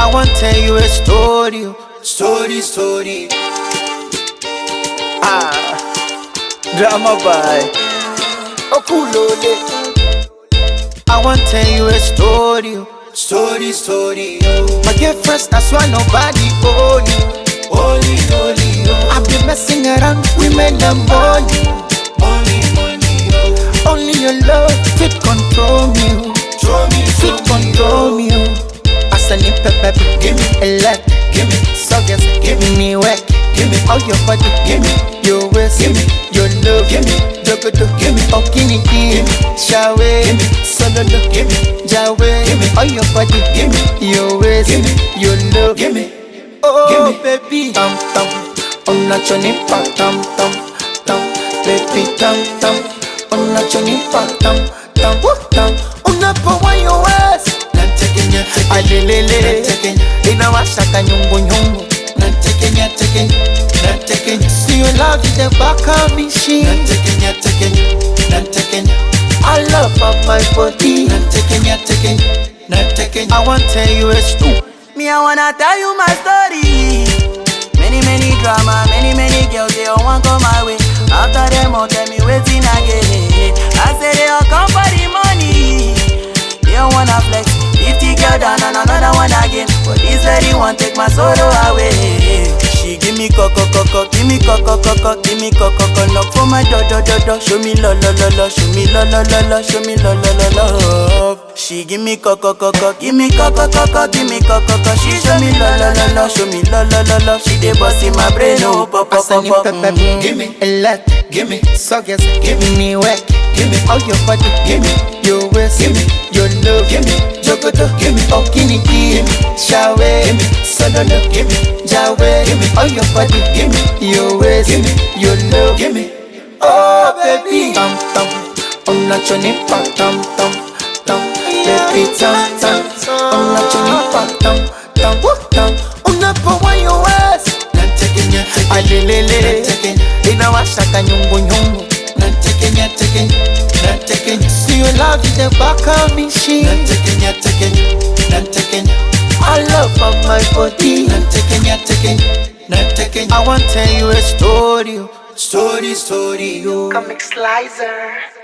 I want tell you a story, oh. story, story. Ah, drama by Okulole. I want tell you a story, oh. story, story. Oh. My girlfriend, that's why nobody own you. Holy, holy, oh. I've been messing around women and money. Money, money, oh. Only your love fit control me. oh. Fit control me. oh. As I need pepper, give me a lot. Give me suckers, give me work. Give me all your body. Give me your waist. Give me your love. Give me jogodo. Give me okini. Give me shawe. Give me sololo. Give me jawe. Give me all your body. Give me your waist. Give me your love. Give me oh baby. Tam tam. Ona choni pa tam tam tam. Baby tam tam. Ona choni pa tam tam tam. Una pa wa your waist. alelele inawashaka nyungunyungu siyo love is the back of me she I love of my body I want tell you a story Me, I wanna tell you my story. Many, many drama, many, many girls, they all want come my way. After them, all tell me waiting again. I say they all come for the money. They all wanna flex. 50 girl down and another one again. But this lady want take my sorrow away. She give me coco coco, give me coco coco, give me coco coco. Knock for my do do do do. Show me lo lo lo lo, show me lo lo lo lo, show me lo lo lo love. She give me coco coco, give me coco coco, give me coco coco. She show me lo lo lo lo, show me lo lo lo lo. She dey bust in my brain, oh pop pop As I pop need pop. pepper, mm. give me a lot Give me suckers, give me work Give me all your body Give me your waist Give me your love Give me jogodo Give me okini Give me shawe Give me sololo Give me jawe Give me all your body Give me your waist Give me your love Give me oh baby Tam tam Ona choni pa tam tam tam Baby tam tam Ona choni pa tam tam tam Una pa wa your waist alelele inawashaka nyungunyungu siyo love is the back of me she I love of my body I want tell you a story oh. story story oh. Comic Slicer.